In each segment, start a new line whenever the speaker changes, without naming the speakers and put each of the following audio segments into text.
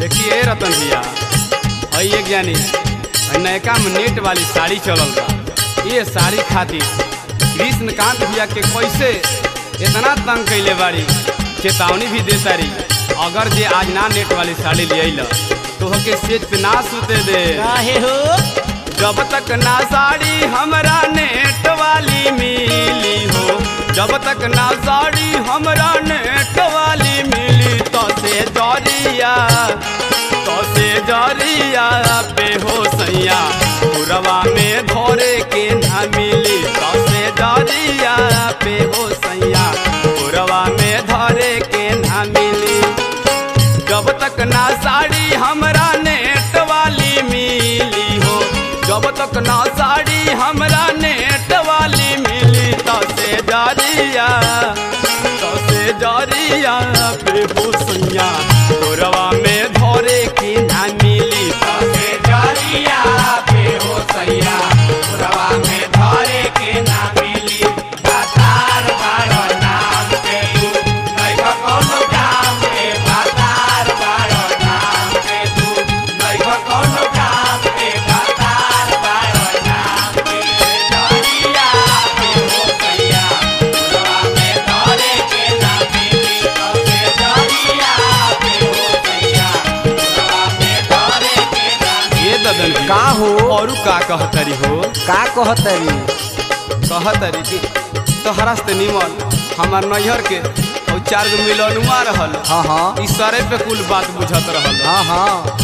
देखिए रतन भैया हई एक जानी हई नयका में नेट वाली साड़ी चलल बा ये साड़ी खातिर कृष्णकांत भैया के कैसे इतना तंग कैले बाड़ी चेतावनी भी दे तारी अगर जे आज ना नेट वाली साड़ी ले अइल तो के सेज पे ना सुते दे
काहे हो
जब तक ना साड़ी हमरा नेट वाली मिली हो जब तक ना साड़ी हमरा नेट वाली मिली तो से जरिया तो से जरिया पे हो सैया पुरवा में धोरे के ना मिली तो से जरिया पे हो सैया पुरवा में धोरे के ना मिली जब तक ना साड़ी हमरा नेट वाली मिली हो जब तक ना साड़ी हमरा नेट वाली मिली तो से जारिया तो से जारिया पे भूसैया तोरवा में धोरे की ना मिली तो से जारिया पे भूसैया तोरवा में धोरे के ना मिली बाजार बारो नाम के तू नहीं का कोनो काम के बाजार बारो नाम के तू नहीं का कोनो काम के बाजार बारो नाम के जारिया पे हो सैया तोरवा में धोरे के ना मिली तो से जारिया पे हो सैया तोरवा में धोरे के ना ये ददन
का हो
औरू का कहतरी हो
का कहतरी
कहतरी कि तोहरा से निमन हमार नैहर के और चार गो मिलनुआ रहल
हाँ हाँ
ई सरे पे कुल बात बुझत रहल
हाँ हाँ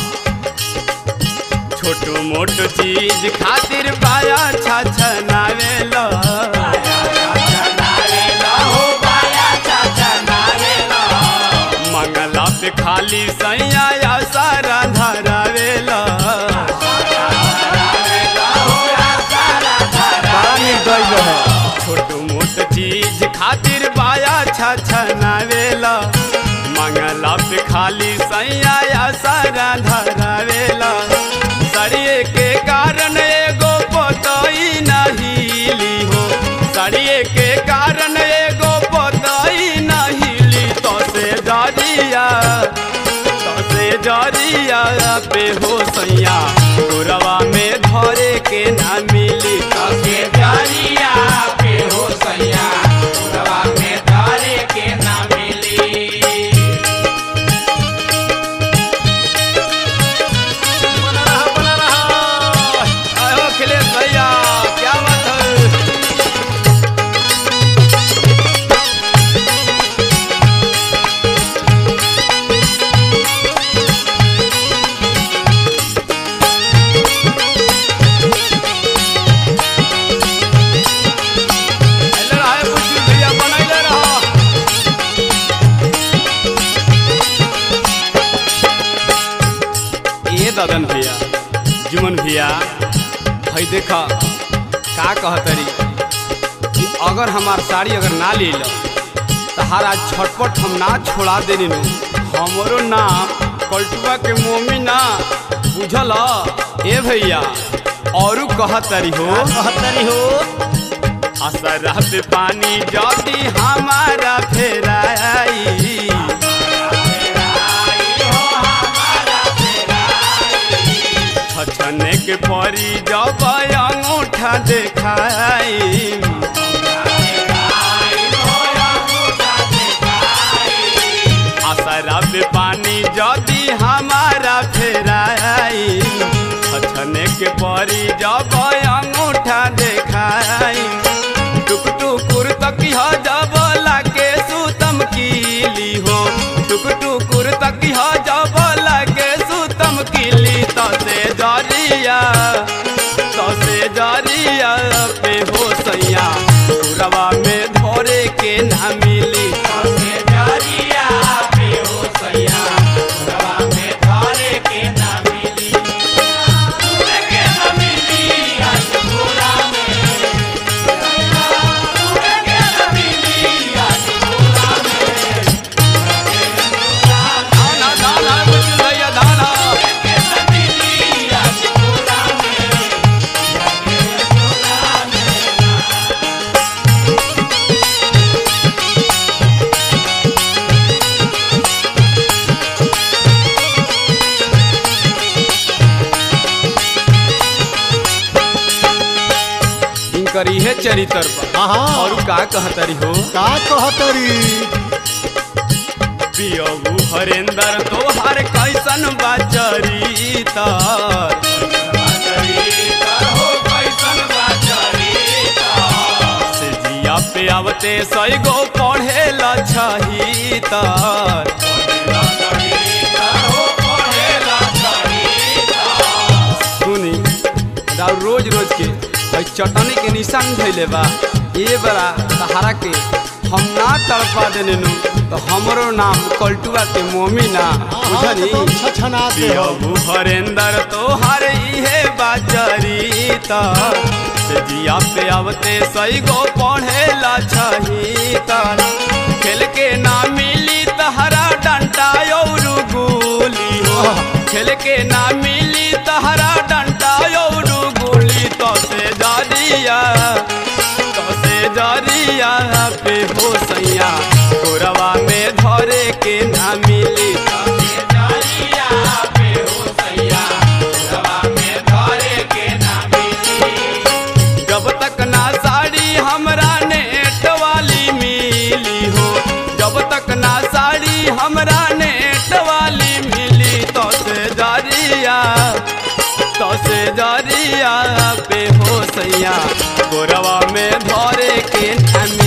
छोटो मोटो चीज खातिर बाया छछनावेल मंगला पे खाली सैया या सारा धरावेल
बड़ा निर्दय है
छोटो मोट चीज खातिर बाया छछनावेला मंगला पे खाली सैया या सारा धरावेला सड़िए के कारण एगो पतई नहीली हो सड़िए के कारण एगो पतई नहीली तो से जरिया तो से जरिया पे हो सैया गोरवा में धरे के ना मिली तो से जरिया पे हो सैया गोरवा में धरे के ना मिली बना रहा बना रहा आयो अखिलेश भैया क्या बात है ऐले रहा है बुच्ची भैया बनैले रहा ये ददन भैया जुमन भैया हई देखा का कहतरी कि अगर हमार साड़ी अगर ना ले लो तहारा झटपट हम ना छोड़ा देनी नु हमरो नाम कल्टुआ के मोमी ना बुझल ए भैया औरू कहतरी हो
कहतरी हो
असरा पे पानी जदी हमारा फेराई छछने के परी जब अंगूठा देखाई असरा पे पानी जदी हमारा फेराई छछने के परी जब अंगूठा देखाई टुक टुकुर तकिया जब लागे सुतम कीली हो टुक टुकुर तकिया जब लागे सुतम कीली तो से जरिया तो से जरिया पे हो सैया रवा में धोरे के ना मिली तो से जरिया पे हो सैया रवा में धोरे के ना मिली के ना मिली आज पूरा में इनकर इहे चरित्र बा
हाँ हाँ
और का कहतरी हो
का कहतरी
पियबू हरेंदर तोहार कैसन बा चरितर से जिया पे आवते सई गो पढ़े ल छहितर सुनी राव रोज रोज के भाई चटनी के निशान धैले बा ये बड़ा सहारा के हम ना तड़पा देने नु तो हमरो नाम कल्टुआ के मोमी ना बुझनी
एकदम छछनाते हो
पियबू हरेंदर तोहार इहे बाचरी से जिया पे आवते सई गो पढ़े ला छही खेल के ना मिली तहरा डंटा और गोली हो खेल के ना मिली तहरा डंटा और गोली तो से जारिया तो से जारिया पे हो सैया गोरवा में धरे के ना मिली तो से जारिया पे हो सैया गोरवा में धरे के ना मिली जब तक ना साड़ी हमरा नेट वाली मिली हो जब तक ना साड़ी हमरा नेट वाली मिली तो से जारिया तो से जारिया पे हो सैया गोरवा में धरे के ना